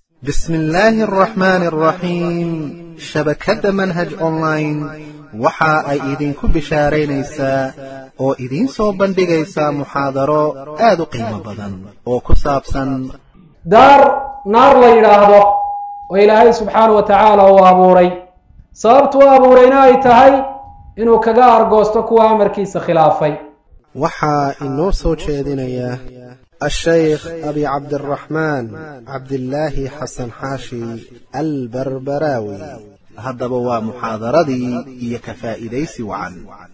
bismi illaahi araxmaani araxiim shabakadda manhaj online waxa ay idinku bishaaraynaysaa oo idiin soo bandhigaysaa muxaadaro aad u qiimo badan oo ku saabsan daar naar la yidhaahdo oo ilaahay subxaana wa tacaala uu abuuray sababtu u abuurayna ay tahay inuu kaga argoosto kuwa amarkiisa khilaafay waxaa inoo soo jeedinaya الشيخ أبي عبد الرحمن عبد الله حسن حاشي البربراوي هذا هو محاضرتي هي كفائديس وعن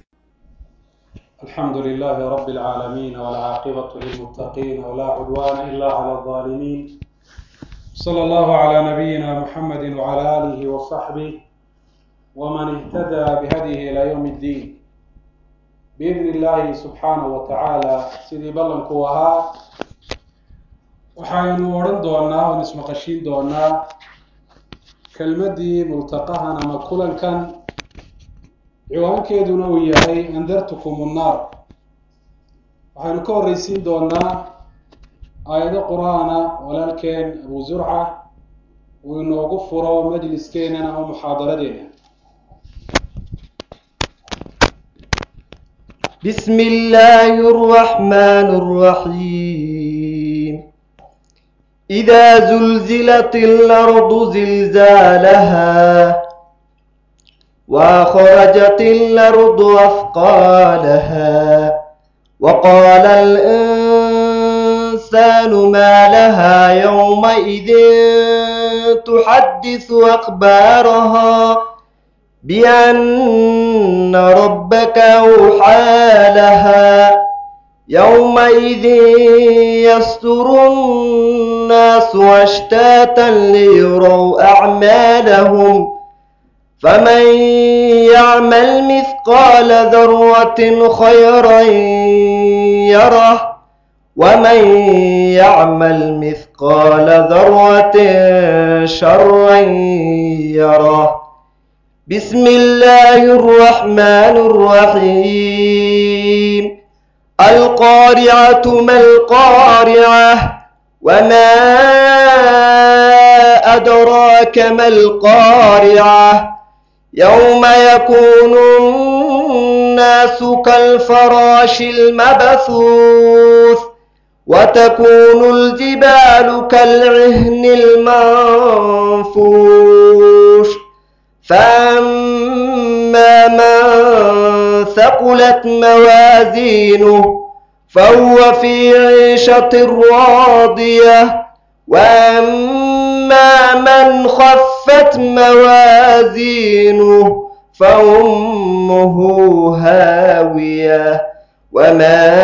الحمد لله رب العالمين والعاقبة للمتقين ولا عدوان إلا على الظالمين صلى الله على نبينا محمد وعلى آله وصحبه ومن اهتدى بهديه إلى يوم الدين بإذن الله سبحانه وتعالى sidii ballanku ahaa waxaynu odhan doonaa oon ismaqashiin doonaa kelmaddii multaqahan ama kulankan ciwaankeeduna uu yahay andartukum unnaar waxaynu ka horreysiin doonaa aayado qur-aana walaalkeen abu zurca uu inoogu furo majliskeenana ama muxaadaradeena بسم الله الرحمن الرحيم إذا زلزلت الأرض زلزالها وأخرجت الأرض أثقالها وقال الإنسان ما لها يومئذ تحدث أخبارها بأن ربك أوحى لها يومئذ يصدر الناس أشتاتا ليروا أعمالهم فمن يعمل مثقال ذرة خيرا يره ومن يعمل مثقال ذرة شرا يره بسم الله الرحمن الرحيم القارعة ما القارعة وما أدراك ما القارعة يوم يكون الناس كالفراش المبثوث وتكون الجبال كالعهن المنفوش فأما من ثقلت موازينه فهو في عيشة راضية وأما من خفت موازينه فأمه هاوية وما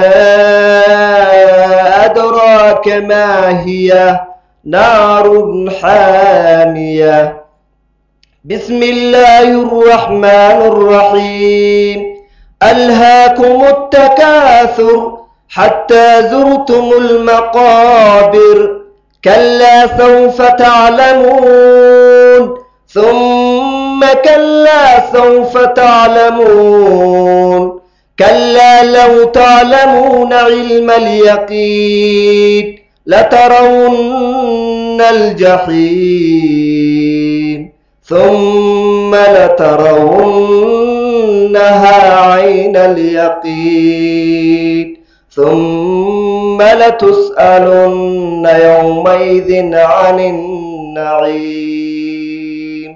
أدراك ما هي نار حامية بسم الله الرحمن الرحيم ألهاكم التكاثر حتى زرتم المقابر كلا سوف تعلمون ثم كلا سوف تعلمون كلا لو تعلمون علم اليقين لترون الجحيم ثم لترونها عين اليقين ثم لتسألن يومئذ عن النعيم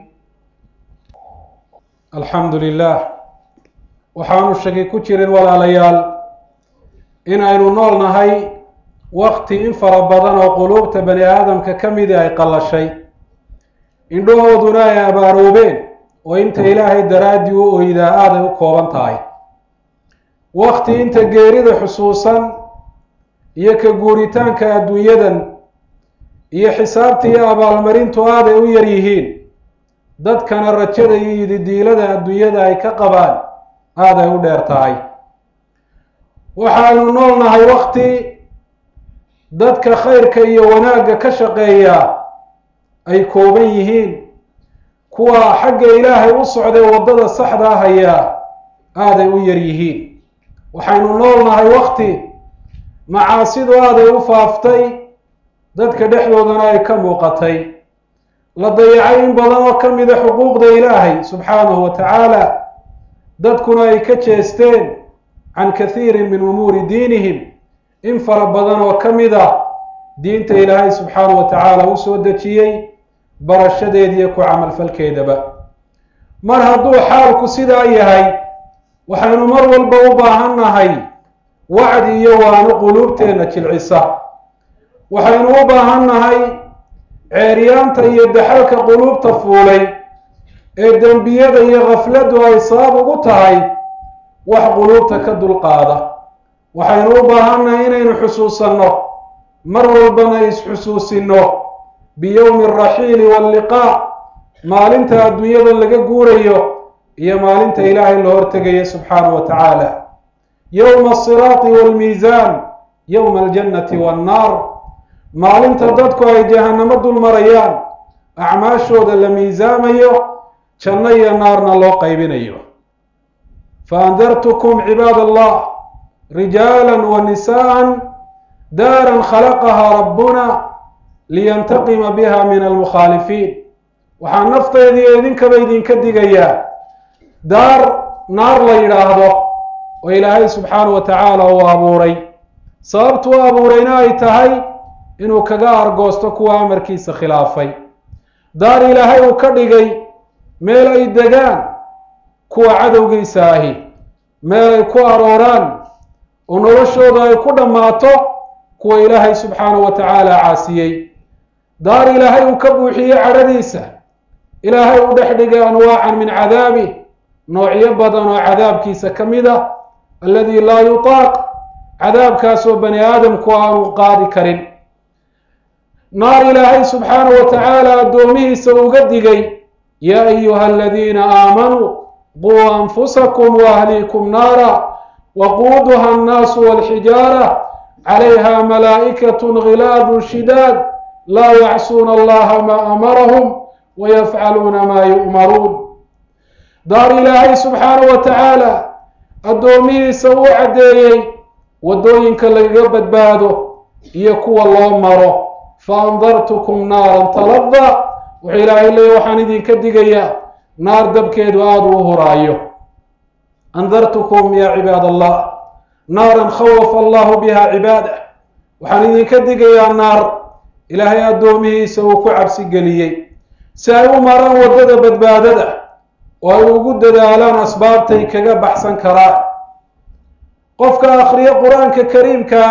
الحمد لله waxaanu shaki ku jirin walaalayaal inaynu nool nahay wakti in fara badan oo quluubta bani aadamka ka midi ay qallashay indhahooduna ay abaaroobeen oo inta ilaahay daraaddii u oydaa aaday u kooban tahay wakti inta geerida xusuusan iyo ka guuritaanka adduunyadan iyo xisaabta iyo abaalmarintu aaday u yar yihiin dadkana rajada iyo yididiilada adduunyada ay ka qabaan aaday u dheer tahay waxaanu nool nahay wakti dadka khayrka iyo wanaagga ka shaqeeya ay kooban yihiin kuwa xagga ilaahay u socday waddada saxdaa hayaa aaday u yar yihiin waxaynu nool nahay wakti macaasidu aaday u faaftay dadka dhexdoodana ay ka muuqatay la dayacay in badan oo ka mida xuquuqda ilaahay subxaanahu wa tacaala dadkuna ay ka jeesteen can kathiirin min umuuri diinihim in fara badan oo ka mid a diinta ilaahay subxaanahu wa tacaala u soo dejiyey barashadeediiyo ku camalfalkeedaba mar hadduu xaalku sidaa yahay waxaynu mar walba u baahan nahay wacdi iyo waano quluubteenna jilcisa waxaynu u baahan nahay ceeryaanta iyo daxalka quluubta fuulay ee dembiyada iyo khafladdu ay sabab ugu tahay wax quluubta ka dulqaada waxaynu u baahannahay inaynu xusuusanno mar walbana is-xusuusinno biyowmi alraxiili waalliqaa maalinta adduunyada laga guurayo iyo maalinta ilaahay la hortegayo subxaanahu wa tacaala yowma asiraati waalmiisaan yowma aljannati waannaar maalinta dadku ay jahannamo dul marayaan acmaashooda la miisaamayo janno iyo naarna loo qaybinayo faandartukum cibaad allah rijaala wa nisaءa daaran khalaqahaa rabbuna liyantaqima biha min almukhaalifiin waxaa nafteediiyo idinkaba idinka digayaa daar naar la yidhaahdo oo ilaahay subxaanahu wa tacaala uu abuuray sababtu u abuurayna ay tahay inuu kaga argoosto kuwa amarkiisa khilaafay daar ilaahay uu ka dhigay meel ay degaan kuwa cadowgiisa ahi meel ay ku arooraan oo noloshooda ay ku dhammaato kuwa ilaahay subxaanahu wa tacaala caasiyey daar ilaahay uu ka buuxiyey cadhadiisa ilaahay u dhex dhigay anwaacan min cadaabi noocyo badan oo cadaabkiisa ka mid a alladii laa yutaaq cadaabkaasoo bani aadamku aanu qaadi karin naar ilaahay subxaanahu wa tacaala addoomihiisa uga digay yaa ayuha aladiina aamanuu quu anfusakum waahliikum naara waquuduha annaasu walxijaara calayha malaa'ikatun ghilaadun shidaad laa yacsuuna allaha maa amarahum wayafcaluuna maa yu'maruun daar ilaahay subxaanahu wa tacaala addoomihiisa uu caddeeyey waddooyinka lagaga badbaado iyo kuwa loo maro faandartukum naaran talada wuxuu ilaahay leeya waxaan idinka digayaa naar dabkeedu aada u huraayo andartukum yaa cibaad allah naaran khawafa allahu biha cibaadah waxaan idinka digayaa naar ilaahay addoomihiisa uu ku cabsi geliyey si ay u maraan waddada badbaadada oo ay ugu dadaalaan asbaabtay kaga baxsan karaan qofka akhriyo qur-aanka kariimkaa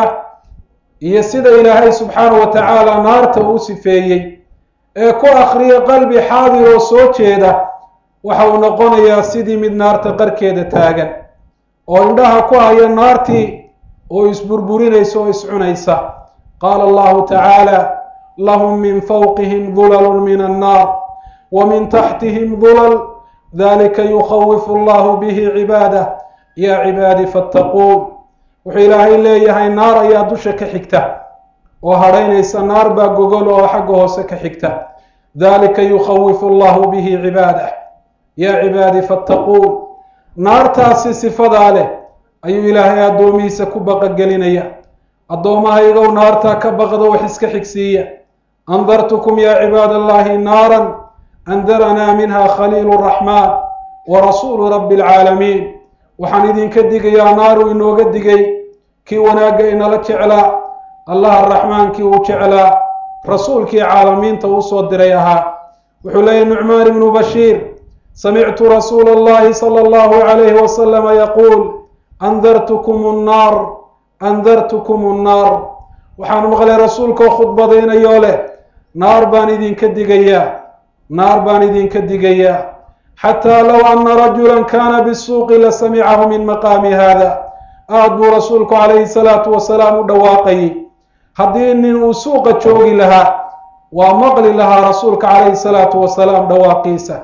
iyo sida ilaahay subxaanahu wa tacaala naarta uu sifeeyey ee ku akhriya qalbi xaadir oo soo jeeda waxa uu noqonayaa sidii mid naarta qarkeeda taagan oo indhaha ku haya naartii oo isburburinaysa oo iscunaysa qaala allahu tacaala lahum min fawqihim dulalun min annaar wa min taxtihim dulal dalika yukhawifu allahu bihi cibaadah yaa cibaadi fattaquun wuxuu ilaahay leeyahay naar ayaa dusha ka xigta oo hadhaynaysa naar baa gogol oo xagga hoose ka xigta dalika yukhawifu allahu bihi cibaadah yaa cibaadi fattaquun naartaasi sifadaa leh ayuu ilaahay addoomihiisa ku baqagelinaya addoommahaygow naartaa ka baqdo wax iska xigsiiya andartukum yaa cibaad allahi naaran andaranaa minha khaliilu raxmaan wa rasuulu rabbi alcaalamiin waxaan idinka digayaa naaru inooga digay kii wanaagga inala jeclaa allaha raxmaankii uu jeclaa rasuulkii caalamiinta uu soo diray ahaa wuxuu leeyahy nucmaan ibnu bashiir samictu rasuula allahi sala allahu calayhi wasalama yaquul andartukum nnaar andartukum nnaar waxaan maqlay rasuulkoo khudbadaynayoo leh naar baan idinka digayaa naar baan idinka digayaa xataa low ana rajulan kaana bisuuqi la samicahu min maqaami haada aad buu rasuulku calayhi salaatu wasalaam u dhawaaqayay haddii nin uu suuqa joogi lahaa waa maqli lahaa rasuulka calayhi salaatu wasalaam dhawaaqiisa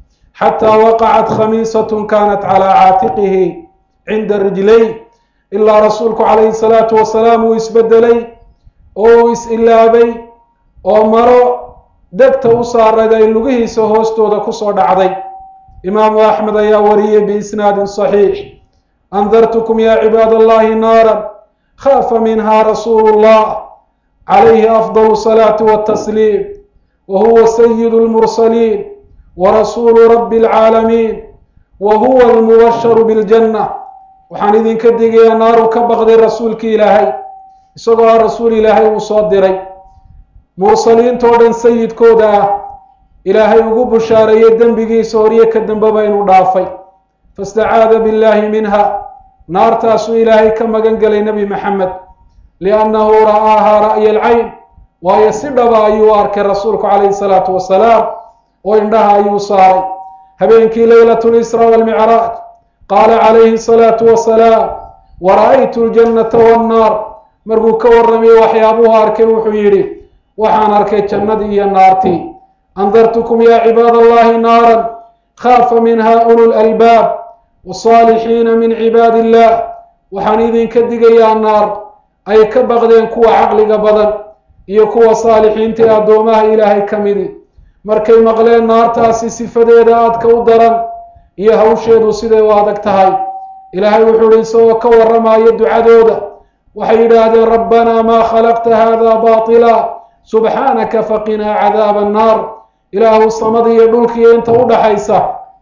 xataa waqacat khamiisatun kaanat calaa caatiqihi cinda rijlay ilaa rasuulku calayhi salaatu wasalaam uu isbedelay oo uu is-ilaabay oo maro degta u saarayd ay lugihiisa hoostooda kusoo dhacday imaamu axmed ayaa wariyey biisnaadin saxiix andartukum yaa cibaad allahi naaran khaafa minha rasuulu llah calayhi afdalu salaati watasliim wa huwa sayidu lmursaliin wa rasuulu rabbi alcaalamiin wa huwa almubasharu biljanna waxaan idinka digayaa naaru ka baqday rasuulkii ilaahay isagoo ah rasuul ilaahay uu soo diray mursaliintoo dhan sayidkooda ah ilaahay ugu bushaareeyey dembigiisa horyo ka dambeba inuu dhaafay fastacaada billaahi minha naartaasuu ilaahay ka magan gelay nebi maxamed liannahu ra'aahaa ra'ya alcayn waayo si dhaba ayuu arkay rasuulku calayhi salaatu wasalaam oo indhaha ayuu saaray habeenkii leylatu lisra walmicraaj qaala calayhi salaatu wasalaam wa ra'aytu ljannata wannaar markuu ka warramayey waxyaabuhu arkay wuxuu yidhi waxaan arkay jannadii iyo naartii andartukum yaa cibaad allahi naaran khaafa minha ulu lalbaab wasaalixiina min cibaadi illah waxaan idinka digayaa naar ay ka baqdeen kuwa caqliga badan iyo kuwa saalixiinta ee addoomaha ilaahay ka midi markay maqleen naartaasi sifadeeda aadka u daran iyo hawsheedu siday u adag tahay ilaahay wuxuu ihi isagoo ka warramaayo ducadooda waxay yidhaahdeen rabbanaa maa khalaqta hada baatila subxaanaka faqinaa cadaaba annaar ilaahu samada iyo dhulkiiyo inta u dhaxaysa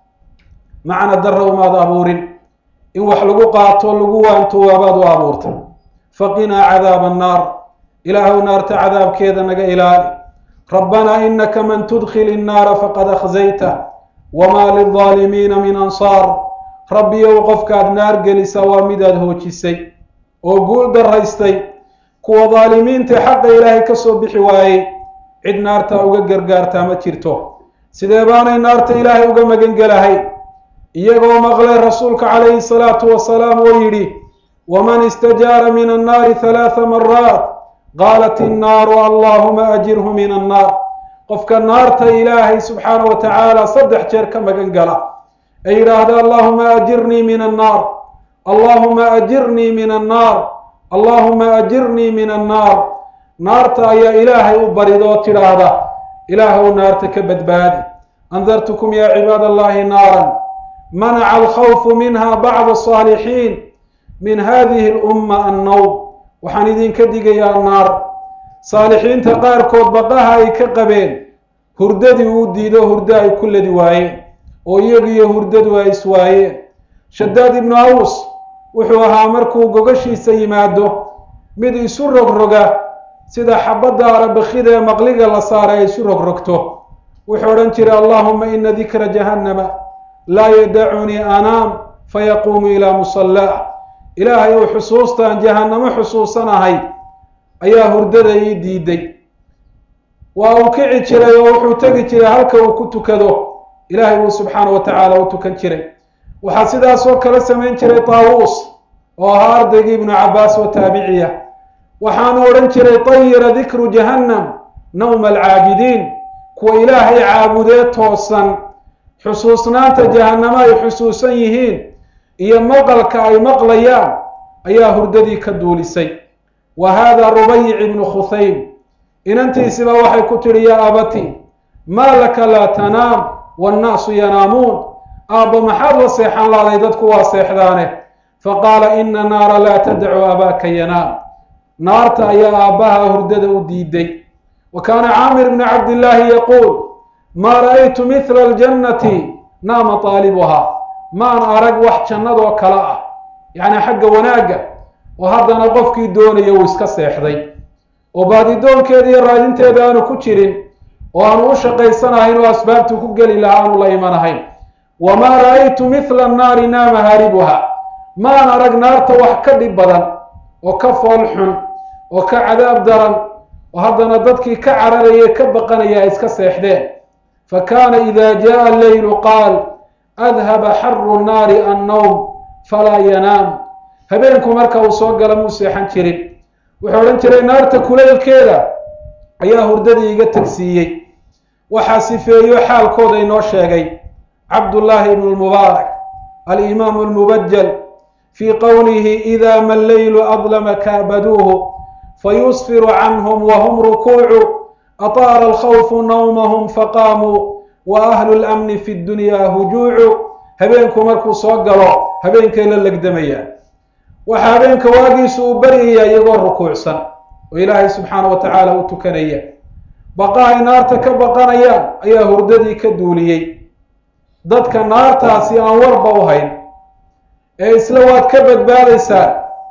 macna darra umaad abuurin in wax lagu qaato lagu waanto waabaad u abuurtay faqinaa cadaaba annaar ilaahu naarta cadaabkeeda naga ilaali rabbanaa inaka man tudkhil innaara faqad akhzayta wamaa lildaalimiina min ansaar rabbiyow qofkaad naar gelisa waa midaad hoojisay oo guul daraystay kuwa daalimiinta xaqa ilaahay ka soo bixi waayey cid naartaa uga gargaartaa ma jirto sidee baanay naarta ilaahay uga magan gelahay iyagoo maqlay rasuulka calayhi salaatu wasalaam oo yidhi waman istajaara min annaari halaatha maraat qaalat innaaru allaahuma ajirhu min annaar qofka naarta ilaahay subxaana wa tacaala saddex jeer ka magan gala ee yidhaahda allaahuma ajirnii min annaar allaahuma ajirnii min annaar allaahuma ajirnii min annaar naarta ayaa ilaahay u barid oo tidhaahda ilaahw naarta ka badbaadi andartukum yaa cibaad allahi naaran manaca alkhawfu minha bacda asaalixiin min hadihi alumma annowm waxaan idinka digayaa naar saalixiinta qaarkood baqaha ay ka qabeen hurdadii uu diido hurdo ay ku ladi waayeen oo iyagiyo hurdadu ay iswaayeen shadaad ibnu aws wuxuu ahaa markuu gogashiisa yimaado mid isu rogroga sida xabadda arabakida ee maqliga la saaray ay isu rogrogto wuxuu odhan jiray allahuma ina dikra jahannama laa yadacunii anaam fayaquumu ilaa musallaa ilaahay ou xusuustaan jahannamo xusuusanahay ayaa hurdada ii diiday waa uu kici jiray oo wuxuu tegi jiray halka uu ku tukado ilaahay buu subxaana wa tacaala u tukan jiray waxaa sidaasoo kale samayn jiray taawuus oo ahaa ardaygii ibnu cabbaas oo taabiciya waxaanu odhan jiray tayira dikru jahannam nawma alcaabidiin kuwa ilaahay caabudee toosan xusuusnaanta jahannamo ay xusuusan yihiin iyo maqalka ay maqlayaan ayaa hurdadii ka duulisay wa haada rubayic ibnu khusaym inantiisiba waxay ku tidhi yaa abati maa laka laa tanaam waannaasu yanaamuun aabba maxaad la seexan laaday dadku waa seexdaane faqaala ina naara laa tadacu abaaka yanaam naarta ayaa aabbaha hurdada u diiday wa kaana caamir bnu cabdillaahi yaquul maa ra'aytu mithla aljannati naama taalibuhaa maan arag wax jannadoo kale ah yacni xagga wanaagga oo haddana qofkii doonaya uu iska seexday oo baadidoonkeeda iyo raadinteeda aanu ku jirin oo aanu u shaqaysanahayn oo asbaabtuu ku geli lahaa aanu la imanahayn wamaa ra'aytu mithla annaari naama haaribuha maan arag naarta wax ka dhib badan oo ka fool xun oo ka cadaab daran oo haddana dadkii ka cararaya ka baqanaya ay iska seexdeen fa kaana ida jaءa alleylu qaal adhaba xaru nnaari annowm falaa yanaam habeenku marka uu soo gala muu seexan jirin wuxuu odhan jiray naarta kulaylkeeda ayaa hurdadii iga tegsiiyey waxaa sifeeyo xaalkooda inoo sheegay cabdullaahi ibnu lmubaarak alimaamu almubajal fii qowlihi ida ma alleylu adlama kaabaduuhu fayusfiru canhum wahum rukuucu ataara alkhawfu nawmahum faqaamuu wa ahlu lamni fi ddunyaa hujuucu habeenku markuu soo galo habeenkay la legdamayaan waxaa habeenka waagiisu uu baryaya iyagoo rukuucsan oo ilaahay subxaana wa tacaala u tukanaya baqa ay naarta ka baqanayaan ayaa hurdadii ka duuliyey dadka naartaasi aan warba u hayn ee isla waad ka badbaadaysaa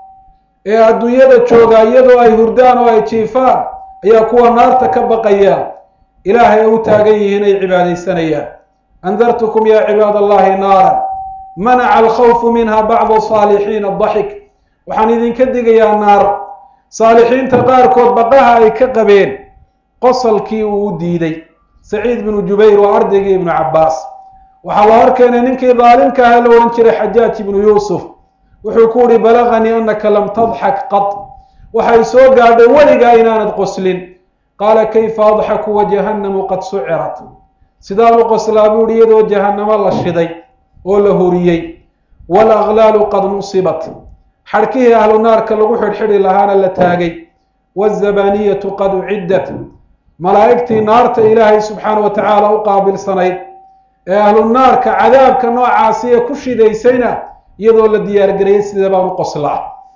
ee adduunyada jooga iyadoo ay hurdaan oo ay jiifaan ayaa kuwa naarta ka baqaya ilaahay ay u taagan yihiin ay cibaadaysanayaan andartukum yaa cibaad allahi naaran manaca alkhawfu minha bacdu saalixiina adaxik waxaan idinka digayaa naar saalixiinta qaarkood baqaha ay ka qabeen qosalkii uu u diiday saciid binu jubayr waa ardaygii ibnu cabbaas waxaa loo arkeenay ninkii daalimka aha la odhan jiray xajaaj ibnu yuusuf wuxuu ku uhi balaganii annaka lam tadxak qad waxay soo gaadhay weligaa inaanad qoslin qaala kayfa adxaku wa jahannamu qad sucirat sidaan u qoslaa buu ihi iyadoo jahannamo la shiday oo la horiyey walaglaalu qad nusibat xadhkihii ahlu naarka lagu xidhxidhi lahaana la taagay wazabaniyatu qad uciddat malaa'igtii naarta ilaahay subxaana wa tacaala u qaabilsanayd ee ahlu naarka cadaabka noocaasiya ku shidaysayna iyadoo la diyaargarayay sida baan u qoslaa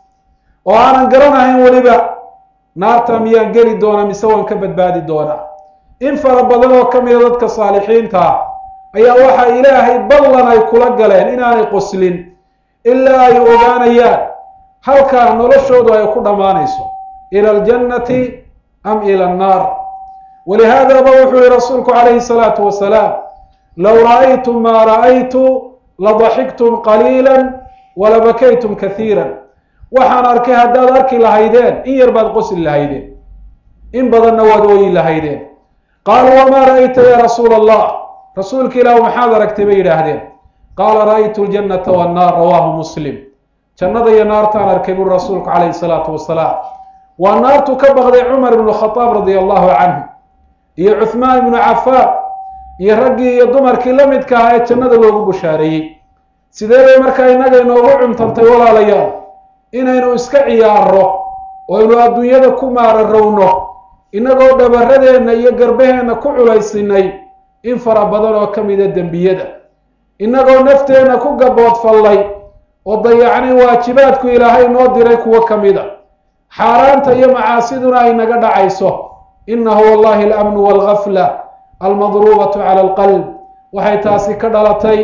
oo aanan garanahayn weliba naarta miyaan geli doona mise waan ka badbaadi doonaa in fara badan oo ka mida dadka saalixiinta ah ayaa waxa ilaahay ballan ay kula galeen inaanay qoslin ilaa ay ogaanayaan halkaa noloshoodu ay ku dhammaanayso ila aljannati am ila annaar walihaadaba wuxuu yihi rasuulku calayhi salaatu wasalaam low ra'aytum maa ra'aytu ladaxiktum qaliila walabakaytum kaiira waxaan arkay haddaad arki lahaydeen in yar baad qosli lahaydeen in badanna waad ooyi lahaydeen qaaluu wamaa ra'ayta ya rasuula allah rasuulka ilaahu maxaad aragtay bay yidhaahdeen qaala ra'aytu ljannata wannaar rawaahu muslim jannada iyo naartaan arkay buri rasuulku calayhi salaatu wasalaam waa naartu ka baqday cumar ibnu khadaab radia allahu canhu iyo cuhmaan ibnu cafaan iyo raggii iyo dumarkii la midka ahaa ee jannada loogu bushaareeyey sidee bay markaa innaga inoogu cumtantay walaalayaal inaynu iska ciyaarro oo aynu adduunyada ku maararowno innagoo dhabarradeenna iyo garbaheenna ku culaysinay in fara badan oo ka mida dembiyada innagoo nafteenna ku gaboodfallay oo dayacnay waajibaadku ilaahay noo diray kuwo ka mida xaaraanta iyo macaasiduna ay naga dhacayso innahu wallahi alamnu waalgafla almadruubatu cala alqalb waxay taasi ka dhalatay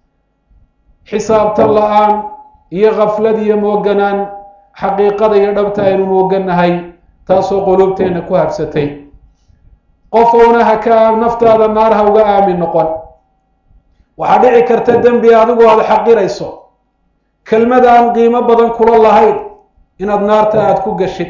xisaabtan la-aan iyo khaflad iyo mooganaan xaqiiqada iyo dhabta aynu moogannahay taasoo quluubteenna ku habsatay qof ouna haka naftaada naar ha uga aamin noqon waxaa dhici karta dembi adigu aada xaqirayso kelmad aan qiimo badan kula lahayn inaad naarta aada ku gashid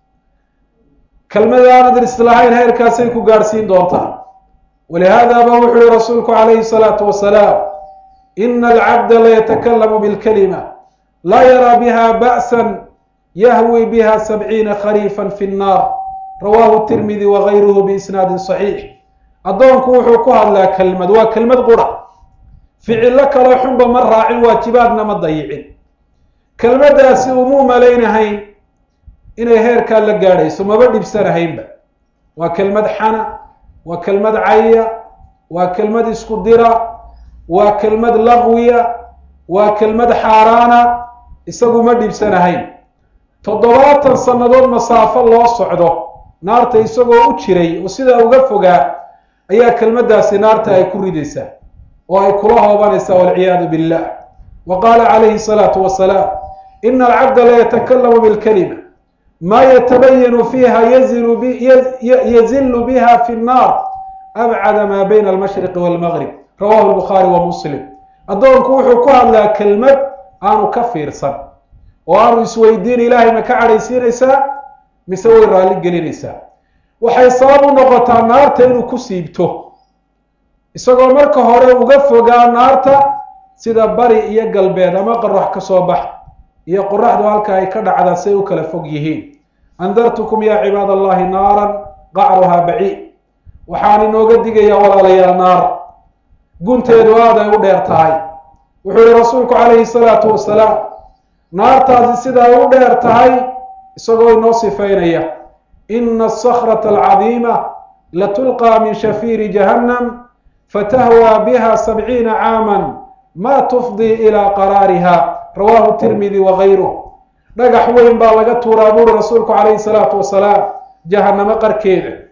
kelmad aanad islahayn heerkaasay ku gaadhsiin doontaa walihaadaba wuxuu yihi rasuulku calayhi salaatu wasalaam ina alcabda laytakalamu bilkalima laa yaraa biha ba'san yahwi biha sabciina khariifan fi nnaar rawaahu tirmidi wagayruhu biisnaadin saxiix addoonku wuxuu ku hadlaa kelmad waa kelmad qura ficillo kaloo xunba ma raacin waajibaadna ma dayicin kelmaddaasi umuu malaynahayn inay heerkaa la gaadhayso maba dhibsanahaynba waa kelmad xana waa kelmad caya waa kelmad isku dira waa kelmad laqwiya waa kelmad xaaraana isagu ma dhibsanahayn toddobaatan sannadood masaafo loo socdo naarta isagoo u jiray oo sidaa uga fogaa ayaa kelmaddaasi naarta ay ku ridaysaa oo ay kula hoobanaysaa walciyaadu billah wa qaala calayhi salaatu wasalaam ina alcabda laytakalamu bilkalima maa yatabayanu fiiha yazilu biha fi nnaar abcada maa bayna almashriqi walmaqrib rawahu lbukhaari wa muslim addoonku wuxuu ku hadlaa kelmad aanu ka fiirsan oo aanu isweydiin ilaahay ma ka cadhaysiinaysaa mise way raalli gelinaysaa waxay sabab u noqotaa naarta inuu ku siibto isagoo marka hore uga fogaa naarta sida bari iyo galbeed ama qorax ka soo bax iyo qoraxdu halka ay ka dhacdaa say u kala fog yihiin andartukum yaa cibaad allahi naaran qacruhaa baciid waxaan inooga digayaa walaalayaal naar gunteedu aad ay u dheer tahay wuxuu yihi rasuulku calayhi salaatu wasalaam naartaasi sida ay u dheer tahay isagoo inoo sifaynaya ina asakrata alcadiima latulqaa min shafiiri jahannam fatahwaa biha sabciina caaman ma tufdii ilaa qaraariha rawaahu tirmidi wagayruh dhagax weyn baa laga tuuraa buuri rasuulku calayhi salaatu wasalaam jahannamo qarkeeda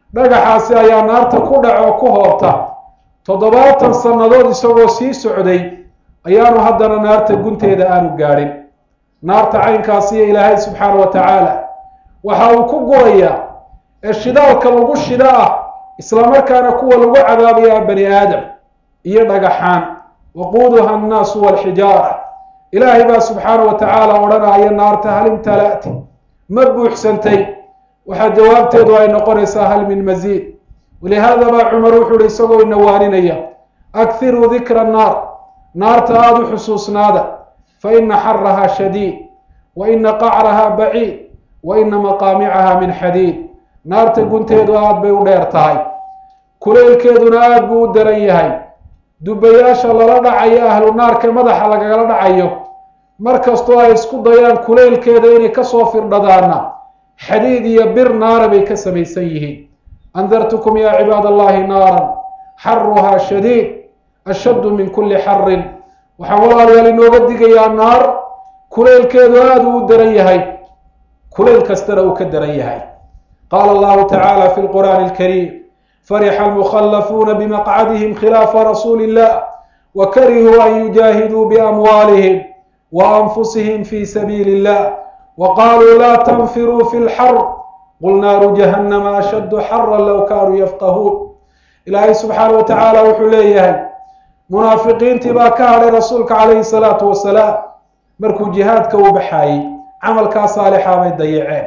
dhagaxaasi ayaa naarta ku dhaco ku hoobta toddobaatan sannadood isagoo sii socday ayaanu haddana naarta gunteeda aanu gaadhin naarta caynkaasiyo ilaahay subxaana wa tacaala waxa uu ku gurayaa ee shidaalka lagu shida ah islamarkaana kuwa lagu cadaabayaa bani aadam iyo dhagaxaan waquuduha annaasu walxijaara ilaahay baa subxaana wa tacaala odhanaya naarta hal imtala'ti ma buuxsantay waxaa jawaabteedu ay noqonaysaa hal min masiid walihaada baa cumar wuxuu uhi isagoo inawaaninaya akhiruu dikra annaar naarta aada u xusuusnaada fa ina xarahaa shadiid wa ina qacrahaa baciid wa ina maqaamicaha min xadiid naarta gunteedu aada bay u dheer tahay kuleylkeeduna aada buu u daran yahay dubayaasha lala dhacayo ahlu naarka madaxa lagagala dhacayo mar kastoo ay isku dayaan kuleylkeeda inay kasoo firdhadaana xadiid iyo bir naara bay ka samaysan yihiin andartukum yaa cibaad allahi naaran xaruhaa shadiid ashaddu min kulli xarin waxaan walaalayaal inooga digayaa naar kuleylkeedu aada uu u daran yahay kuleyl kastana uu ka daran yahay qaala allahu tacaala fi lqur'aani alkariim farixa almukhallafuuna bimaqcadihim khilaafa rasuuli illah wa karihuu an yujaahiduu biamwaalihim wa anfusihim fi sabiili illah wa qaluu laa tanfiruu fi lxar qul naaru jahannama ashaddu xaran low kaanuu yafqahuun ilaahay subxaana wa tacaala wuxuu leeyahay munaafiqiintii baa ka hadhay rasuulka calayhi salaatu wasalaam markuu jihaadka u baxaayey camalkaa saalixaa bay dayaceen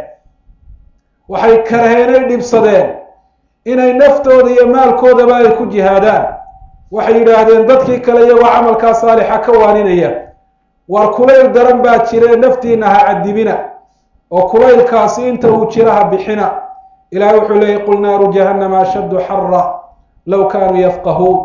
waxay karheenay dhibsadeen inay naftooda iyo maalkoodaba ay ku jihaadaan waxay yidhaahdeen dadkii kale iyagoo camalkaa saalixa ka waaninaya war kulayl daran baa jiree naftiina ha cadibina oo kulaylkaasi inta uu jira ha bixina ilahay wuxuu leeyay qul naaru jahannama ashaddu xara low kaanuu yafqahuun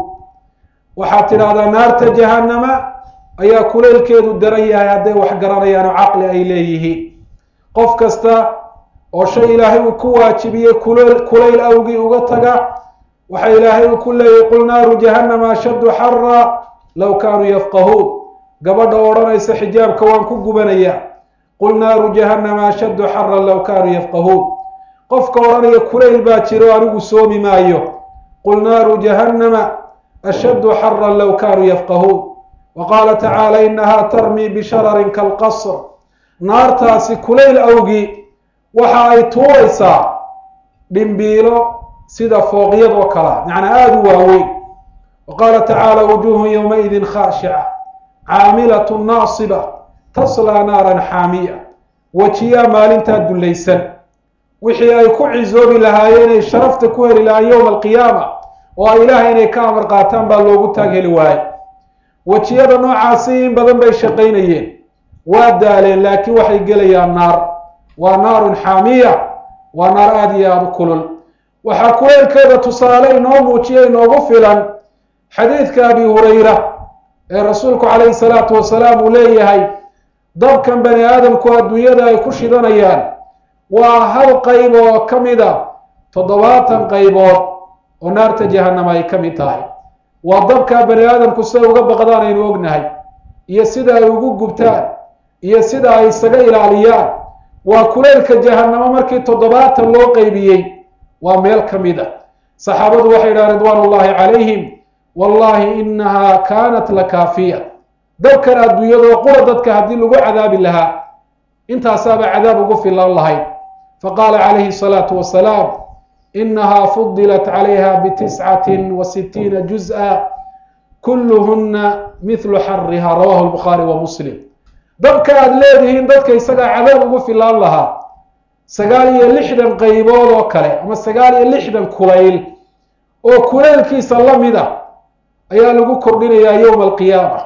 waxaad tidhaahdaa naarta jahannama ayaa kulaylkeedu daran yahay hadday wax garanayaan oo caqli ay leeyihiin qof kasta oo shay ilaahay uu ku waajibiyey kulayl kulayl awgii uga taga waxa ilaahay uu ku leeyahy qul naaru jahannama ashaddu xara low kaanuu yafqahuun gabadha odhanaysa xijaabka waan ku gubanayaa qul naaru jahannama ashaddu xaran low kaanuu yafqahuun qofka odhanaya kulayl baa jiro anigu soomi maayo qul naaru jahannama ashaddu xaran low kaanuu yafqahuun wa qaala tacaala inaha tarmii bishararin kalqasr naartaasi kulayl awgii waxa ay tuuraysaa dhimbiilo sida fooqyadoo kalea macnaa aada u waaweyn wa qaala tacaala wujuuhun yowmaidin khaashica caamilatu naasiba taslaa naaran xaamiya wejiyaa maalintaa dullaysan wixii ay ku cisoobi lahaayeen inay sharafta ku heli lahaan yowma alqiyaama oo ay ilaahay inay ka amar qaataan baa loogu taag heli waaye wejiyada noocaasi in badan bay shaqaynayeen waa daaleen laakiin waxay gelayaan naar waa naarun xaamiya waa naar aada iyo aada u kulul waxaa kuleylkeeda tusaale inoo muujiya inoogu filan xadiidka abi hurayra ee rasuulku calayhi salaatu wasalaam uu leeyahay dabkan bani aadamku adduunyada ay ku shidanayaan waa hal qayb oo ka mid a toddobaatan qaybood oo naarta jahannama ay ka mid tahay waa dabkaa bani aadamku siday uga baqdaan aynu ognahay iyo sida ay ugu gubtaan iyo sida ay isaga ilaaliyaan waa kuleylka jahannamo markii toddobaatan loo qeybiyey waa meel ka mid a saxaabadu waxay idhaha ridwaan ullahi calayhim wallahi inaha kaanat la kaafiya dabkan adduunyadoo qura dadka haddii lagu cadaabi lahaa intaasaaba cadaab ugu filan lahayd faqaala calayhi salaatu wasalaam inaha fudilat calayha bitiscatin wa sitiina juz-a kulluhuna mithlu xariha rawahu lbukhaari wa muslim dabka aada leedihiin dadka isagaa cadaab ugu filaan lahaa sagaal iyo lixdan qaybood oo kale ama sagaal iyo lixdan kulayl oo kuleylkiisa la mid a ayaa lagu kordhinayaa yowma alqiyaama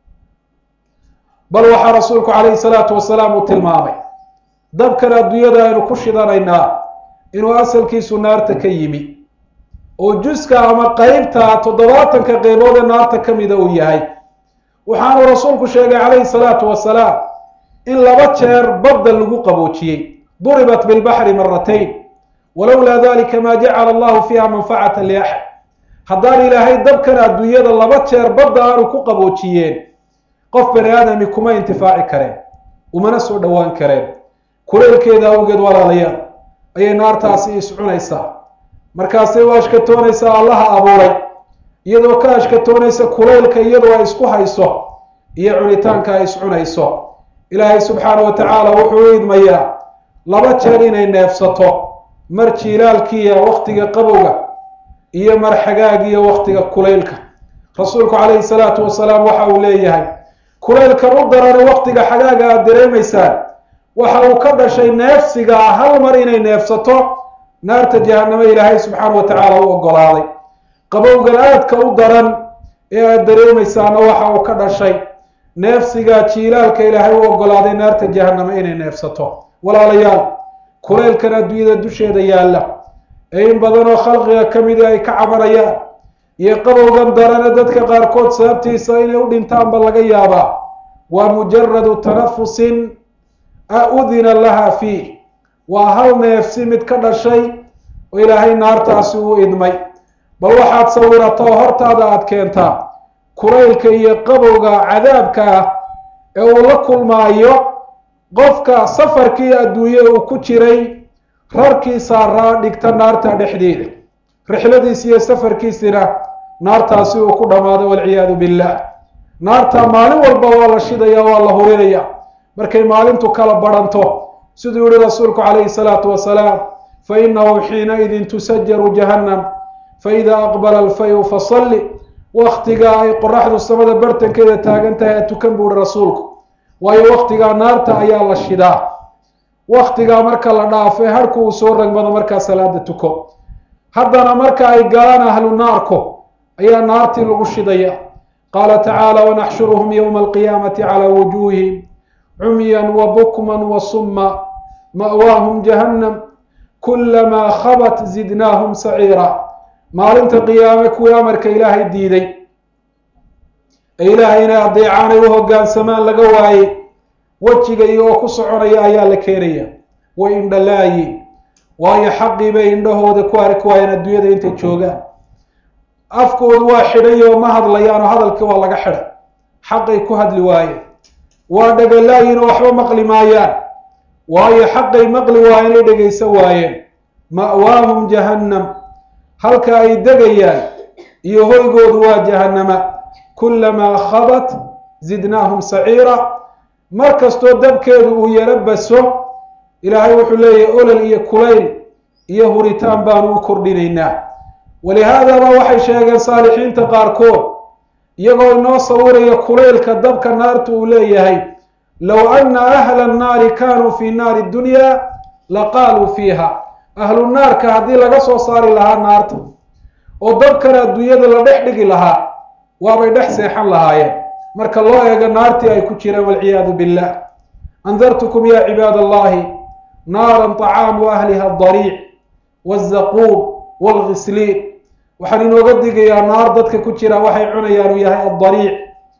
bal waxaa rasuulku calayhi salaatu wasalaam uu tilmaamay dabkan adduunyada aynu ku shidanaynaa inuu asalkiisu naarta ka yimi oo juska ama qeybta toddobaatanka qeybood ee naarta ka mida uu yahay waxaanu rasuulku sheegay calayhi salaatu wasalaam in laba jeer badda lagu qaboojiyey duribat bilbaxri maratayn walowlaa dalika maa jacala allahu fiiha manfacata liaxad haddaan ilaahay dabkan adduunyada laba jeer badda aanu ku qaboojiyeen qof bani aadami kuma intifaaci kareen umana soo dhowaan kareen kuleylkeeda awgeed walaalayaal ayay naartaasi iscunaysaa markaasay u ashkatoonaysaa allaha abuuray iyadoo ka ashkatoonaysa kulaylka iyadoo ay isku hayso iyo cunitaanka ay iscunayso ilaahay subxaana wa tacaala wuxuu u idmayaa laba jeer inay neefsato mar jiilaalkiiya wakhtiga qabowga iyo mar xagaagiya wakhtiga kulaylka rasuulku calayhi salaatu wasalaam waxa uu leeyahay kulaylkan u darana wakhtiga xagaaga aada dareemaysaan waxa uu ka dhashay neefsiga ah hal mar inay neefsato naarta jahanamo ilaahay subxaana wa tacaala u oggolaaday qabowgan aadka u daran ee aada dareemaysaana waxa uu ka dhashay neefsigaa jiilaalka ilaahay u oggolaaday naarta jahanamo inay neefsato walaalayaal kulaylkan adduunyada dusheeda yaalla ee in badanoo khalqiga ka midi ay ka cabanayaan iyo qabowgan darana dadka qaarkood sababtiisa inay u dhintaanba laga yaabaa waa mujaradu tanafusin udina laha fiih waa hal neefsi mid ka dhashay oo ilaahay naartaasi uu idmay bal waxaad sawirataa hortaada aada keentaa kulaylka iyo qabowga cadaabka ah ee uu la kulmaayo qofka safarkii adduunye uu ku jiray rarkii saaraa dhigta naarta dhexdeeda rixladiisi iyo safarkiisina naartaasi uu ku dhammaado walciyaadu billah naarta maalin walba waa la shidaya waa la hurinaya markay maalintu kala badhanto siduu yihi rasuulku calayhi salaatu wasalaam fa inahu xiinaidin tusajaru jahannam faida aqbala alfayu fasalli waktigaa ay qoraxdu samada bartankeeda taagan tahay atukan buu ihi rasuulku waayo waktigaa naarta ayaa la shidaa waktigaa marka la dhaafay harhku uu soo ragmado markaa salaada tuko haddana marka ay galaan ahlu naarku ayaa naartii lagu shidaya qaala tacaala wanaxshuruhum yowma alqiyaamati calaa wujuuhihim cumyan wa bukman wa summa ma'waahum jahannam kulamaa khabat zidnaahum saciira maalinta qiyaame kuwii amarka ilaahay diiday ee ilaahay inay adeecaanay u hoggaansamaan laga waayey wejiga iyagoo ku soconaya ayaa la keenaya way indhalaayiin waayo xaqii bay indhahooda ku arki waayeen adduunyada intay joogaan afkoodu waa xidhay oo ma hadlayaan oo hadalkii waa laga xidhay xaqay ku hadli waayeen waa dhagalaayiin oo waxba maqli maayaan waayo xaqay maqli waayeen ay dhegaysan waayeen ma'waahum jahannam halka ay degayaan iyo hoygoodu waa jahannama kulamaa khabat zidnaahum saciira mar kastoo dabkeedu uu yaro baso ilaahay wuxuu leeyahay olol iyo kulayl iyo huritaan baanu u kordhinaynaa walihaadaba waxay sheegeen saalixiinta qaarkood iyagoo inoo sawiraya kulaylka dabka naarta uu leeyahay low anna ahla annaari kaanuu fii naari dunya laqaaluu fiiha ahlu naarka haddii laga soo saari lahaa naarta oo dabkana adduunyada la dhex dhigi lahaa waabay dhex seexan lahaayeen marka loo eego naartii ay ku jireen walciyaadu billah andartukum ya cibaad allahi naaran طacaamu ahliha adariic wاzaquum wاlgisliin waxaan inooga digayaa naar dadka ku jira waxay cunayaan uu yahay addariic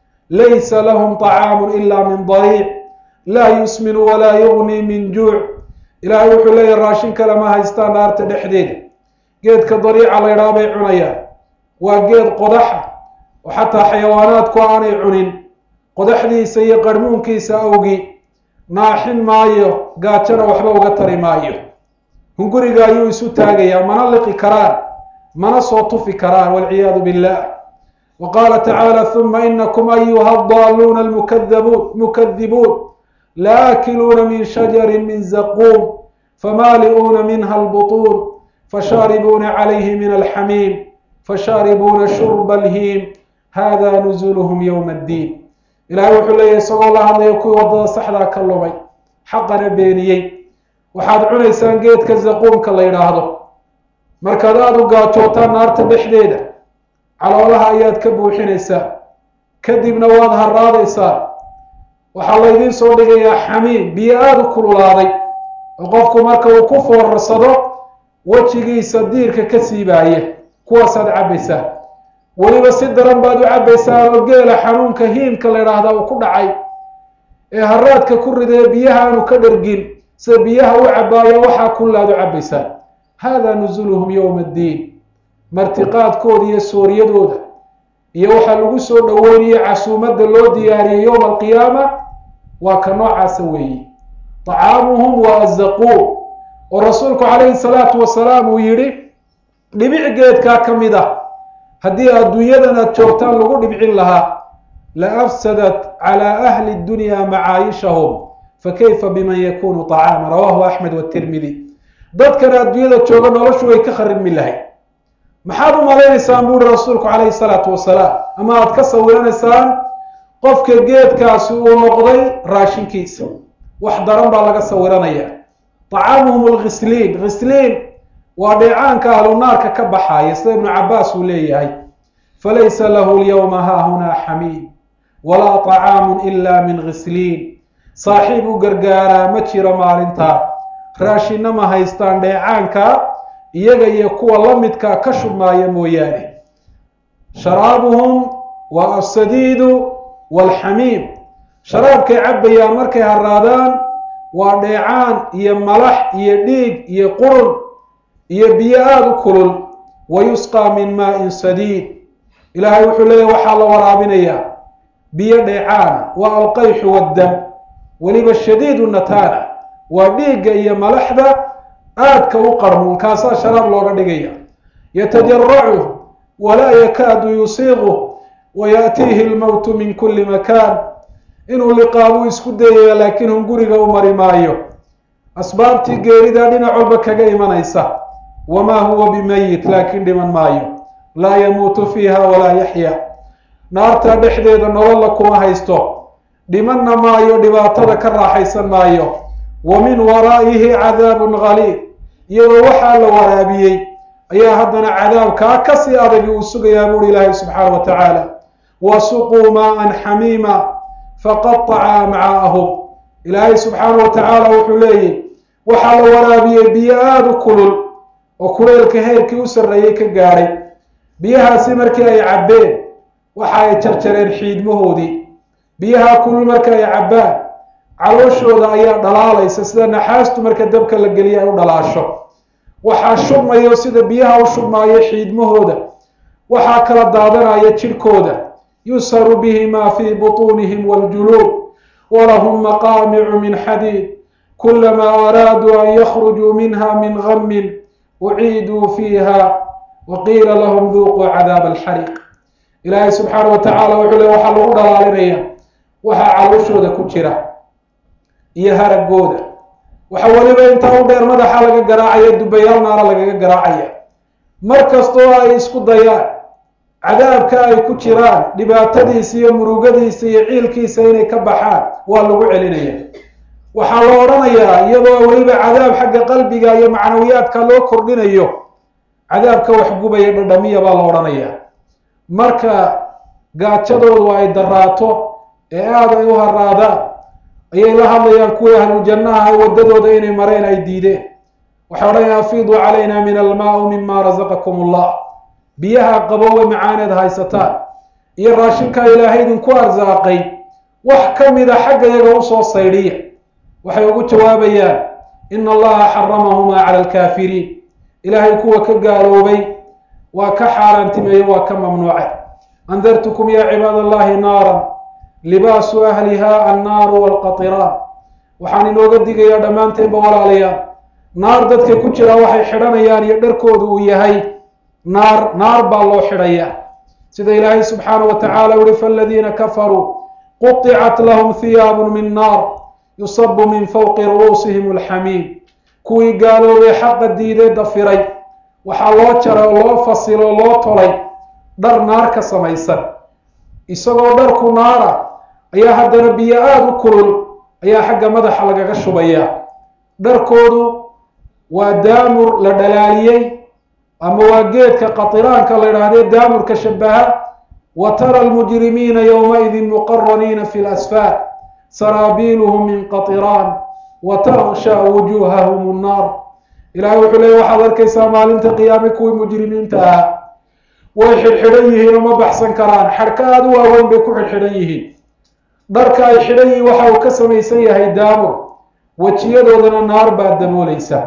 laysa lahum طacaamu ila min dariic laa yusminu walaa yugnii min juuc ilaahay wuxuu leeyahy raashin kale ma haystaan naarta dhexdeeda geedka dariica la ydhaha bay cunayaan waa geed qodaxa oo xataa xayawaanaadku aanay cunin qodaxdiisa iyo qarhmuunkiisa awgi naaxin maayo gaajana waxba uga tari maayo hunguriga ayuu isu taagayaa mana liqi karaan mana soo tufi karaan walciyaadu billah wa qaala tacaala huma inakum ayuha adaaluuna almukadabuun mukadibuun laakiluuna min shajari min zaquum famaali'uuna minha albutuun fashaaribuuna calayhi min alxamiim fashaaribuuna shurba alhiim hada nuzuluhum yowma addiin ilaahay wuxuu leeyahy isagoo la hadlaya kuwii waddada saxdaa ka lumay xaqana beeniyey waxaad cunaysaan geedka zaquumka la yidhaahdo markaad aada u gaajootaan naarta dhexdeeda caloolaha ayaad ka buuxinaysaa kadibna waad haraadaysaa waxaa laydiin soo dhigayaa xamiim biyo aada u kululaaday oo qofku marka uu ku foorarsado wejigiisa diirka ka siibaaya kuwaasaad cabbaysaa weliba si daran baad u cabbaysaan oo geela xanuunka hiimka la ydhaahdaa uu ku dhacay ee haraadka ku ridee biyaha aanu ka dhergin sida biyaha u cabbaaya waxaa kullaad u cabbaysaan hada nuzuluhum yowma addiin martiqaadkooda iyo sooriyadooda iyo waxaa lagu soo dhoweynayo casuumadda loo diyaariyey yowma alqiyaama waa ka noocaasa weeye طacaamuhum waa azaquum oo rasuulku calayhi salaatu wasalaam uu yidhi dhibic geedkaa ka mid ah haddii adduunyadan aad joogtaan lagu dhibcin lahaa la afsadat calaa ahli dunya macaayishahum fakayfa biman yakunu طacaama rawahu axmed watirmidi dadkan adduunyada jooga noloshu way ka kharibmi lahayd maxaad u malaynaysaan buuhi rasuulku calayhi salaatu wasalaam ama aad ka sawiranaysaan qofka geedkaasi uu noqday raashinkiisa wax daran baa laga sawiranaya طacaamuhum lkhisliin khisliin waa dheecaanka ahlunaarka ka baxaaya sida ibnu cabaas uu leeyahay falaysa lahu lyawma haahunaa xamiim walaa طacaamu ila min khisliin saaxiib u gargaaraa ma jiro maalintaa raashinna ma haystaan dheecaanka iyaga iyo kuwa la midkaa ka shubmaaya mooyaane sharaabuhum waa asadiidu waalxamiim sharaabkay cabbayaan markay haraadaan waa dheecaan iyo malax iyo dhiig iyo qurun iyo biyo aada u kulul wa yusqaa min maa-in sadiid ilaahay wuxuu leeyahy waxaa la waraabinayaa biyo dheecaana waa alqayxu waddam weliba shadiidu nataana waa dhiigga iyo malaxda aadka u qarmuun kaasaa sharaab looga dhigaya yatajaracu walaa yakaadu yusiiqu wa yaatiihi lmowtu min kulli makaan inuu liqaabuu isku dayaya laakiin hun guriga u mari maayo asbaabtii geeridaa dhinac walba kaga imanaysa wamaa huwa bimayit laakiin dhiman maayo laa yamuutu fiiha walaa yaxya naartaa dhexdeeda nololla kuma haysto dhimanna maayo dhibaatada ka raaxaysan maayo wa min waraa'ihi cadaabun galiid iyadoo waxaa la waraabiyey ayaa haddana cadaabkaa kasii adagi uu sugayaa buuri ilaahay subxaana wa tacaala wasuquu maaan xamiima faqataca amcaa'ahum ilaahay subxaana wa tacaala wuxuu leeyahy waxaa la waraabiyey biyo aada u kulul oo kuleelka heerkii u sarreeyey ka gaadhay biyahaasi markii ay cabbeen waxa ay jarjareen xiidmahoodii biyaha kulul marka ay cabbaan calooshooda ayaa dhalaalaysa sida naxaastu marka dabka la geliya ay u dhalaasho waxaa shubmayo sida biyaha u shubmaayo xiidmahooda waxaa kala daadanaya jidhkooda yusharu bihi maa fii butuunihim waljuluud walahum maqaamicu min xadiid kulamaa araaduu an yakhrujuu minha min gamin uciiduu fiiha wa qiila lahum duuquu cadaaba alxariiq ilaahay subxaana wa tacaala wuxuu le waxaa lagu dhalaalinaya waxaa calooshooda ku jira iyo haragooda waxa weliba intaa u dheer madaxa laga garaacaya dubayaal naara lagaga garaacaya mar kastoo ay isku dayaan cadaabka ay ku jiraan dhibaatadiisa iyo murugadiisa iyo ciilkiisa inay ka baxaan waa lagu celinaya waxaa la odhanayaa iyadoo weliba cadaab xagga qalbiga iyo macnawiyaadka loo kordhinayo cadaabka waxgubaya dhadhamiya baa la odhanayaa marka gaajadoodu ay daraato ee aada ay u haraadaan ayay la hadlayaan kuwii ahlujannaha waddadooda inay mareen ay diideen waxay odhanayaan afiiduu calayna min almaau mima rasaqakum allah biyaha qabowe macaaneed haysataan iyo raashinkaa ilaahay idinku arsaaqay wax ka mida xagga yaga usoo saydhiya waxay ugu jawaabayaan ina allaha xaramahumaa cala alkaafiriin ilaahay kuwa ka gaaloobay waa ka xaaraantimeeye waa ka mamnuucay andartukum yaa cibaad allahi naaran libaasu ahliha annaaru walqatiraan waxaan inooga digayaa dhammaanteenba walaalayaal naar dadka ku jira waxay xidhanayaan iyo dharkoodu uu yahay naar naar baa loo xidhayaa sida ilaahay subxaana wa tacaala uhi faladiina kafaruu quطicat lahum hiyaabun min naar yusabu min fawqi ru'uusihim alxamiim kuwii gaaloobay xaqa diidee dafiray waxaa loo jaray oo loo fasilo loo tolay dhar naar ka samaysan isagoo dharku naara ayaa haddana biyo aada u kulul ayaa xagga madaxa lagaga shubayaa dharkoodu waa daamur la dhalaaliyey ama waa geedka qatiraanka la idhaahdee daamurka shabaha wa tara almujrimiina yowmaidin muqaraniina fi lasfaar saraabiiluhum min qatiraan wa taksha wujuuhahum annaar ilahay wuxuu leeyay waxaad arkaysaa maalinta qiyaame kuwii mujrimiinta ahaa way xidhxidhan yihiin oo ma baxsan karaan xadhka aada u waaweyn bay ku xidhxidhan yihiin dharka ay xidhan yihiin waxa uu ka samaysan yahay daamur wejiyadoodana naar baad damoolaysa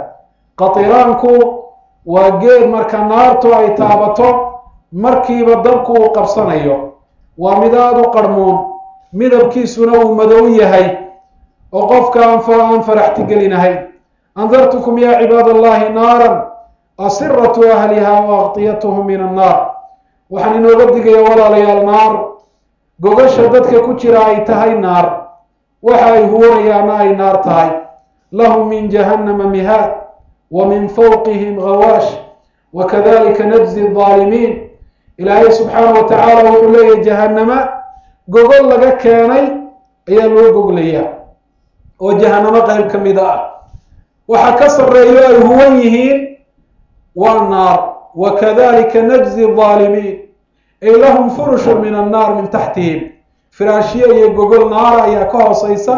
qatiraanku waa geed marka naartu ay taabato markiiba dabku uu qabsanayo waa mid aada u qarmuun midabkiisuna uu madow yahay oo qofka aan faraxtigelinahay andartukum yaa cibaad allahi naaran asiratu ahliha wa aqtiyatuhum min annaar waxaan inooga digaya walaalayaal naar gogasha dadka ku jira ay tahay naar waxa ay huwanayaana ay naar tahay lahum min jahannama mihaad wa min fawqihim gawaash wa kadalika najzi adaalimiin ilaahay subxaana wa tacaala wuxuu leeyahay jahannama gogol laga keenay ayaa loo goglayaa oo jahanamo qayb ka mida ah waxa ka sarreeyo ay huwan yihiin waa naar wa kadalika najzi adaalimiin ay lahum furushun min annaar min taxtihim firaashyo iyo gogol naara ayaa ka hooseysa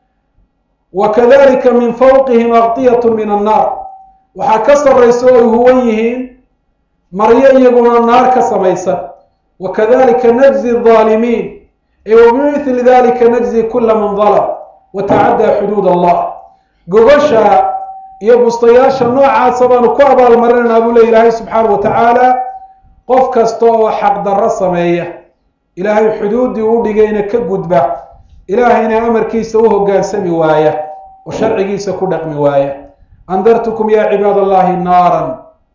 wa kadalika min fawqihim aqtiyatu min annaar waxaa ka sarraysa oo ay huwan yihiin maryo iyaguna naar ka samaysan wa kadalika najzi adaalimiin ay wa bimithli dalika najzi kula man dalam wa tacaddaa xuduud allah gogosha iyo bustayaasha noocaasa baanu ku abaalmarinaynaa buu le ilaahay subxaana wa tacaala qof kasta oo xaqdarro sameeya ilaahay xuduuddii u dhigayna ka gudba ilaahayna amarkiisa u hoggaansami waaya oo sharcigiisa ku dhaqmi waaya andartukum yaa cibaad allahi naaran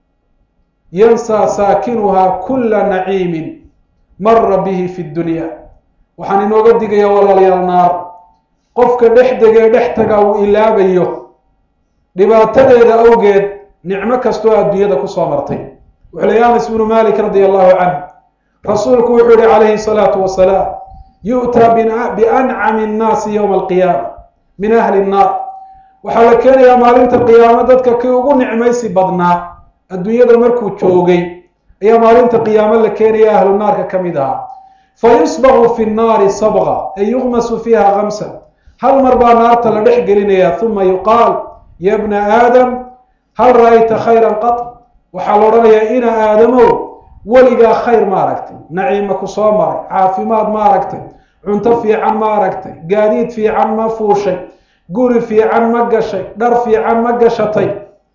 yansaa saakinuhaa kulla naciimin mara bihi fi dunya waxaan inooga digayaa walaalayaal naar qofka dhex degee dhex taga uu ilaabayo dhibaatadeeda awgeed nicmo kastoo adduunyada kusoo martay wuxuu leey anas ibnu malik radi allahu canh rasuulku wuxuu yihi calayhi salaatu wasalaam yu'taa biancami annaasi yowma alqiyaama min ahli nnaar waxaa la keenayaa maalinta qiyaamo dadka kii ugu nicmaysi badnaa adduunyada markuu joogay ayaa maalinta qiyaamo la keenaya ahlu naarka ka mid ahaa fa yusbaqu fi nnaari sabqa ay yuqmasu fiiha kamsan hal mar baa naarta la dhex gelinayaa uma yuqaal ya bna aadam hal ra'ayta khayran qat waxaa la odhanayaa ina aadamow weligaa khayr ma aragtay naciima ku soo maray caafimaad ma aragtay cunto fiican ma aragtay gaadiid fiican ma fuushay guri fiican ma gashay dhar fiican ma gashatay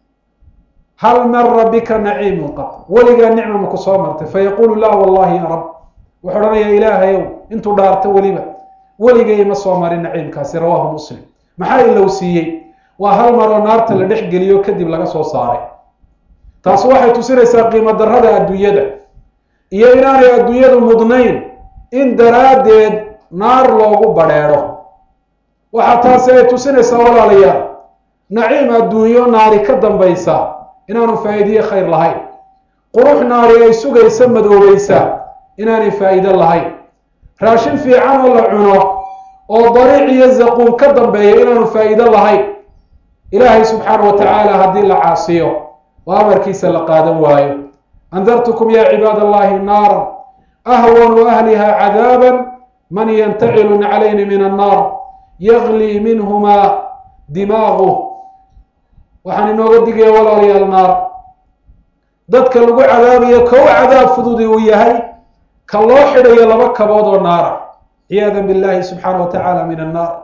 hal mara bika naciimun qat weligaa nicma ma ku soo martay fayaquulu laa wallahi ya rab wuxuu odhanayaa ilaahayow intuu dhaarto weliba weligay ma soo marin naciimkaasi rawaahu muslim maxaa ilow siiyey waa hal maroo naarta la dhex geliyo kadib laga soo saaray taasi waxay tusinaysaa qiimo darrada adduunyada iyo inaanay adduunyadu mudnayn in daraaddeed naar loogu badrheedho waxaa taasi ay tusinaysaa walaalayaal naciim adduunyo naari ka dambaysa inaanu faa'iidiye khayr lahayn qurux naari ay sugaysa madoobaysaa inaanay faa'iido lahayn raashin fiican oo la cuno oo dariic iyo zaquun ka dambeeya inaanu faa'iido lahayn ilaahay subxaana wa tacaala haddii la caasiyo oo amarkiisa la qaadan waayo andartukum yaa cibaad allahi naara ahwanu ahliha cadaaban man yantacilu calayni min annaar yaglii minhumaa dimaaguh waxaan inooga digaya walaalayaal naar dadka lagu cadaabayo kow cadaab fududi uu yahay ka loo xidhayo laba kabood oo naara ciyaada billahi subxaana wa tacaala min annaar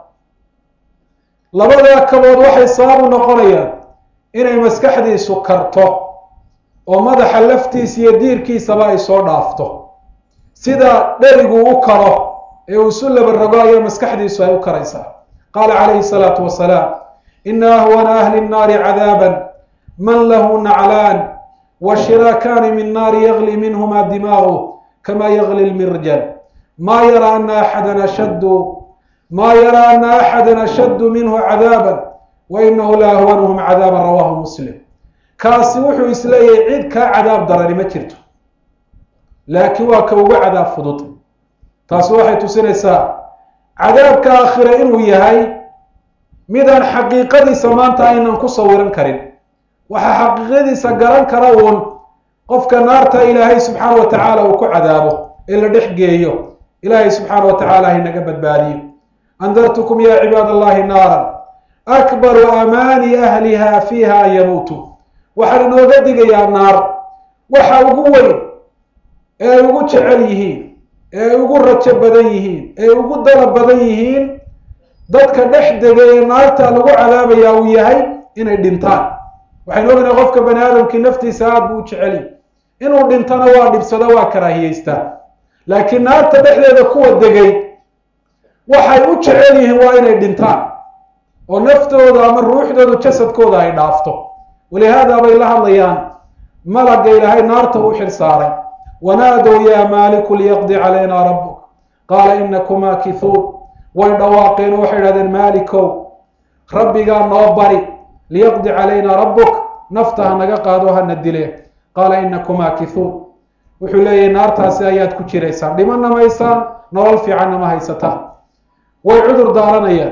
labadaa kabood waxay sababu noqonayaan inay maskaxdiisu karto oo madaxa laftiisa iyo diirkiisaba ay soo dhaafto sida dherigu u karo ee uu isu labarogo ayaa maskaxdiisu ay u karaysaa qaala calayhi salaatu wasalaam ina ahwana ahli nnaari cadaaban man lahu naclaan wa shiraakaani min naari yagli minhuma dimaagu kama yagli lmirjal ma yara ana axadan ashaddu ma yara ana axada ashaddu minhu cadaaban wa inahu la ahwanuhum cadaaban rawahu muslim kaasi wuxuu isleeyahay cid kaa cadaab darani ma jirto laakiin waa ka ugu cadaab fudud taasi waxay tusinaysaa cadaabka aakhira inuu yahay midaan xaqiiqadiisa maanta aynan ku sawiran karin waxaa xaqiiqadiisa garan kara uun qofka naarta ilaahay subxaana wa tacaala uu ku cadaabo ee la dhex geeyo ilaahay subxaana wa tacaala haynaga badbaadiyo andartukum yaa cibaad allahi naaran akbaru amaani ahliha fiiha an yamuutuu waxaan inooga digayaa naar waxa ugu weyn ee ay ugu jecel yihiin ee ay ugu rajo badan yihiin ee ay ugu dalab badan yihiin dadka dhex dega ee naarta lagu cadaabayaa uu yahay inay dhintaan waxaynu ognahay qofka bani aadamkii naftiisa aada buu u jeceliy inuu dhintana waa dhibsado waa karaahiyeystaa laakiin naarta dhexdeeda kuwa degay waxay u jecel yihiin waa inay dhintaan oo naftooda ama ruuxdoodu jasadkooda ay dhaafto walihaada bay la hadlayaan malagga ilaahay naarta u xil saaray wanaadow yaa maaliku liyaqdi calaynaa rabbuk qaala inakum maakithuun way dhawaaqeen oo waxay idhahdeen maalikow rabbigaa noo bari liyaqdi calaynaa rabbuk nafta ha naga qaado hana dile qaala inakum maakithuun wuxuu leeyahay naartaasi ayaad ku jiraysaan dhimana maysaan nolol fiicanna ma haysataan way cudur daaranayaan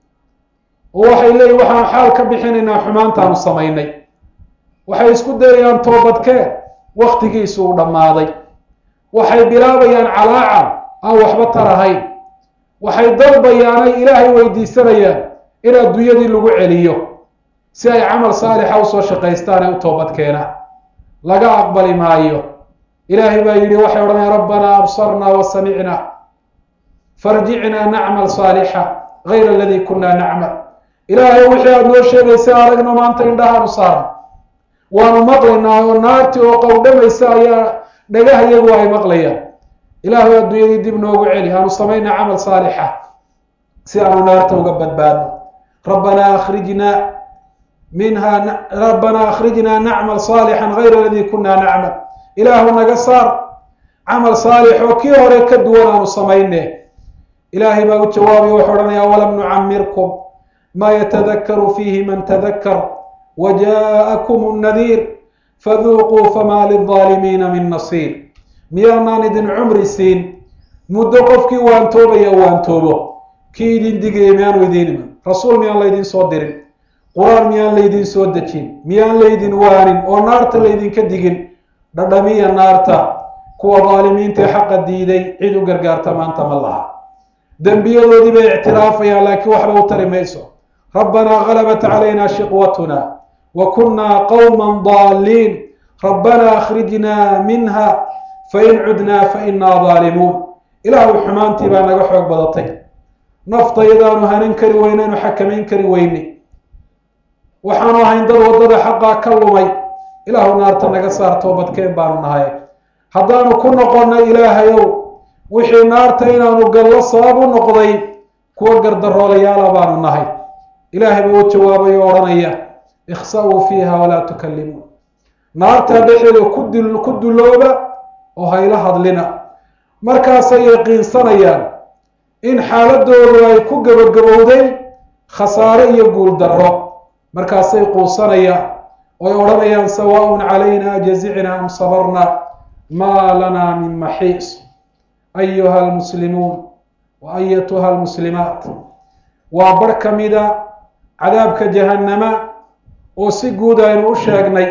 oo waxay leeyihin waxaan xaal ka bixinaynaa xumaantaanu samaynay waxay isku dayayaan toobadkee waktigiisu uu dhammaaday waxay bilaabayaan calaacan aan waxba tarahayn waxay dalbayaanay ilaahay weydiisanayaan in adduunyadii lagu celiyo si ay camal saalixa usoo shaqaystaan ee u toobad keenaan laga aqbali maayo ilaahay baa yidhi waxay odhanayaan rabbanaa absarnaa wa samicnaa farjicnaa nacmal saalixa gayra aladii kunaa nacmal ilaahay wixii aada noo sheegaysa aragno maanta indhahaanu saaran waanu maqlaynaa oo naarti oo qowdhamaysa ayaa dhagaha iyagu ay maqlayaan ilaahay adduunyadii dib noogu celi aanu samaynaa camal saalixa si aanu naarta uga badbaadno rabbanaa akhrijnaa minha rabbanaa akhrijnaa nacmal saalixan gayra aladii kunaa nacmal ilaahu naga saar camal saalix oo kii hore ka duwan aanu samayne ilaahay baa u jawaabay wuxuu odhanayaa walam nucamirkum maa yatadakaru fiihi man tadakar wajaaءakum الnadiir faduuquu famaa lilظaalimiina min nasiir miyaanaan idin cumri siin muddo qofkii waantoobaya waantoobo kii idin digaya miyaanu idiin iman rasuul miyaan laydin soo dirin qur-aan miyaan laydin soo dejin miyaan laydin waanin oo naarta laydinka digin dhadhamiya naarta kuwa daalimiintae xaqa diiday cid u gargaarta maanta ma laha dembiyadoodii bay ictiraafayaan laakiin waxba u tari mayso rabbanaa galabat calayna shiqwatuna wa kunnaa qowman daaliin rabbanaa akhrijnaa minha fain cudnaa fainaa daalimuun ilaahu xumaantii baa naga xoog badatay naftayadaanu hanan kari weynaynu xakamayn kari weyne waxaanu ahayn dad waddada xaqaa ka lumay ilaahu naarta naga saar toobadkeen baanu nahay haddaanu ku noqonna ilaahayow wixii naarta inaanu gallo sabab u noqday kuwa gardaroolayaala baanu nahay ilaahay baa u jawaabay oo odhanaya ikhsa-uu fiiha walaa tukallimuun naartaa dhexeeda kudil ku dulooba oo hayla hadlina markaasay yaqiinsanayaan in xaaladoodu ay ku gabagabowday khasaare iyo guul darro markaasay quusanayaan oy odhanayaan sawaaءun calayna jazicna am sabarna maa lana min maxiis ayuha almuslimuun wa ayatuha almuslimaat waa bar ka mida cadaabka jahannama oo si guud aynu u sheegnay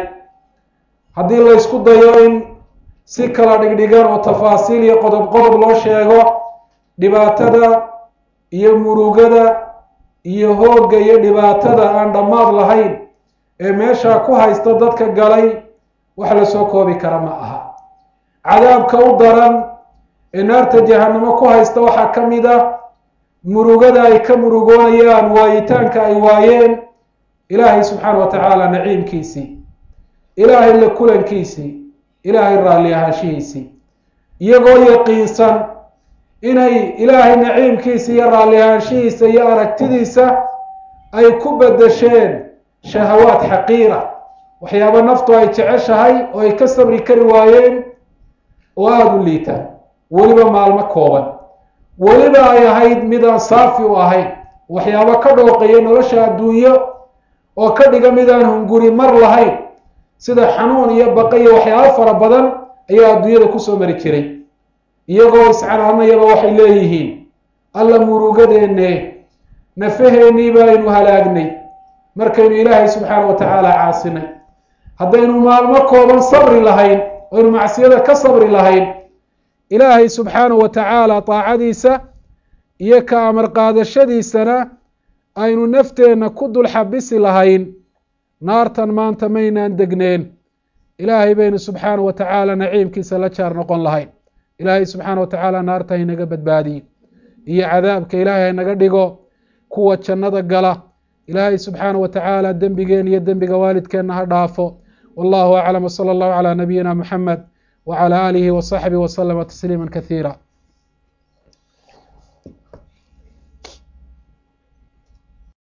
haddii laysku dayo in si kala dhigdhigan oo tafaasiil iyo qodob qodob loo sheego dhibaatada iyo murugada iyo hoogga iyo dhibaatada aan dhammaad lahayn ee meeshaa ku haysta dadka galay wax lasoo koobi kara ma aha cadaabka u daran ee naarta jahannamo ku haysta waxaa ka mid ah murugada ay ka murugoonayaan waayitaanka ay waayeen ilaahay subxaana wa tacaala naciimkiisii ilaahay la kulankiisii ilaahay raalli ahaanshihiisii iyagoo yaqiinsan inay ilaahay naciimkiisa iyo raalli ahaanshihiisa iyo aragtidiisa ay ku bedesheen shahawaad xaqiira waxyaabo naftu ay jeceshahay oo ay ka sabri kari waayeen oo aada u liita weliba maalmo kooban weliba ay ahayd midaan saafi u ahayn waxyaabo ka dhooqeeya nolosha adduunyo oo ka dhiga midaan hunguri mar lahayn sida xanuun iyo baqa iyo waxyaabo fara badan ayaa adduunyada kusoo mari jiray iyagoo iscanaanayaba waxay leeyihiin alla murugadeenne nafaheennii baynu halaagnay markaynu ilaahay subxaana wa tacaala caasinay haddaynu maalmo kooban sabri lahayn oynu macsiyada ka sabri lahayn ilaahay subxaana wa tacaala taacadiisa iyo ka amar qaadashadiisana aynu nafteenna ku dul xabisi lahayn naartan maanta maynaan degneen ilaahay baynu subxaana wa tacaala naciimkiisa la jaar noqon lahayn ilaahay subxaana wa tacaala naarta haynaga badbaadiye iyo cadaabka ilaahay haynaga dhigo kuwa jannada gala ilaahay subxaana wa tacaala dembigeen iyo dembiga waalidkeenna ha dhaafo wallahu aclam wsala allahu calaa nabiyina muxamed wclى alihi wصaxbihi wslama tasliima kasiira